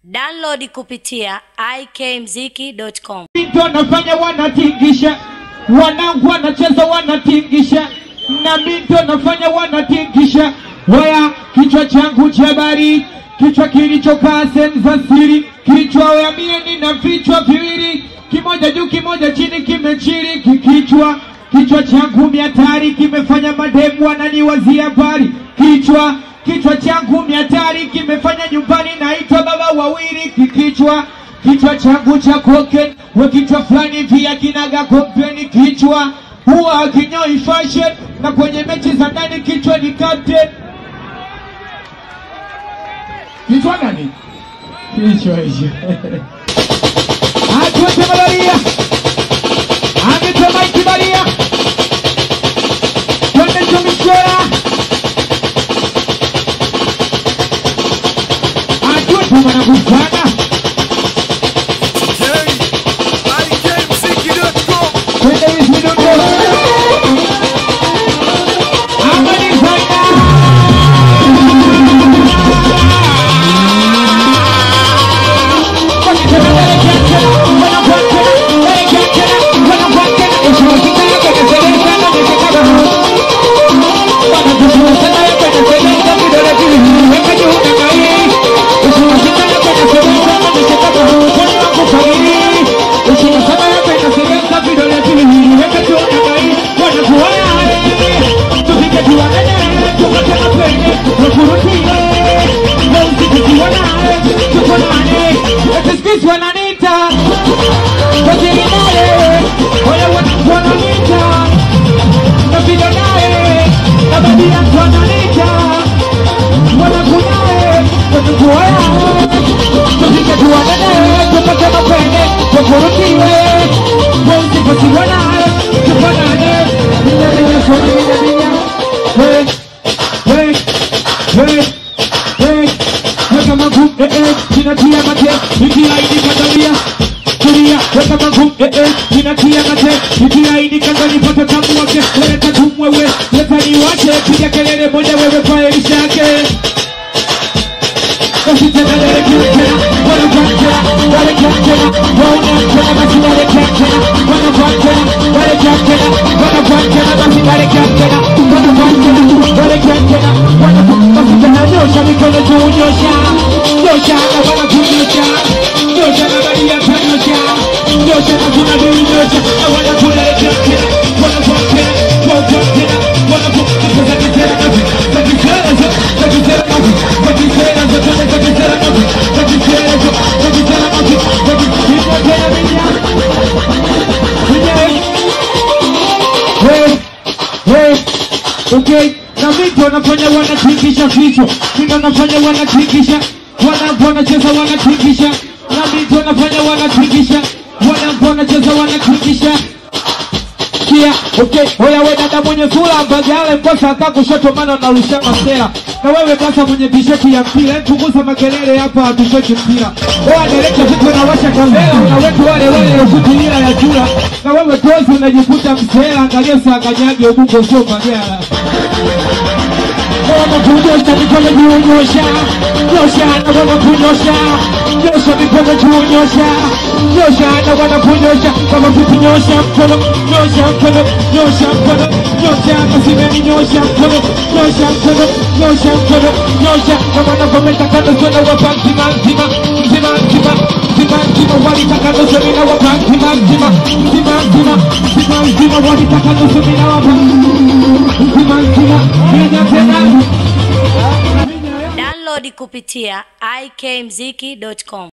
Download kupitia ikmziki.com. Mito nafanya wanatingisha, wanangu wanacheza wanatingisha, na mito nafanya wanatingisha. Waya kichwa changu cha habari, kichwa kilichokaa sehemu za siri, kichwa waya mie nina vichwa viwili, kimoja juu kimoja chini, kimechiri kikichwa kichwa changu miatari kimefanya mademu wananiwazia habari kichwa kichwa changu miatari kimefanya nyumbani naitwa baba wawili kikichwa kichwa changu cha koken we kichwa fulani vya kinaga kompeni kichwa huwa akinyoi fashion na kwenye mechi za ndani kichwa ni captain kichwa nani kichwa hicho atuete malaria ametema ikibalia twende tumishora atuete mwanangu sana twende hizi midundo amani sana wananita waziri naye wale wananita napiga naye na babi yangu wananita wanakunaye watukuaya tupige tuwanene tupate mapene tukurutiwe weusikosiwa naye tufanane minyaminyasomiminyaminyaa we we we we weka maguu eh eh zinatia mate ikiaidi katalia kulia weka maguu eh eh zinatia mate ikiaidi kandani pata tamu wake leta tumwewe leta niwache piga kelele moja wewe kwa elisha yake wasitendelele kiutena wanakwatena walekiatena waunatena basi walekiatena wanakwatena walekiatena wanakwatena basi walekiatena wanakwatena walekiatena wanakwatena nyosha mikono juu nyosha nyosha na wanakunyosha nyosha na bali ya nyosha nyosha na kuna dui nyosha na wanakulelekiatena wanakwatena wanakwatena wanakwatena zakitena zakitena zakitena Okay, na vipi wanafanya wanatingisha kichwa, vipi wanafanya wanatingisha, wanapo wanacheza wanatingisha, na vipi wanafanya wanatingisha, wanapo wanacheza wanatingisha kia okay oya we dada mwenye sura mbagale mkosa aka kushoto maana unarusha masera na wewe kasa mwenye tisheti ya mpira hebu punguza makelele hapa hatucheki mpira oya dereka vitu unawasha kamera unawetu wale wale ufutilira ya jura na wewe tozi unajikuta msera angalia usanganyage ubungo sio magara Wama kunyosha mikono juu nyosha nyosha na wama kunyosha nyosha mikono juu nyosha nyosha na wama kunyosha kama vipi nyosha mkono nyosha mkono nyosha mkono nyosha kasimeni nyosha mkono nyosha mkono nyosha mkono nyosha kama navyometa kando sana wapa mzima mzima mzima mzima mzima mzima walitaka nusu mina wapa mzima mzima mzima mzima mzima mzima walitaka nusu mina wapa mzima mzima mina tena Download kupitia ikmziki.com.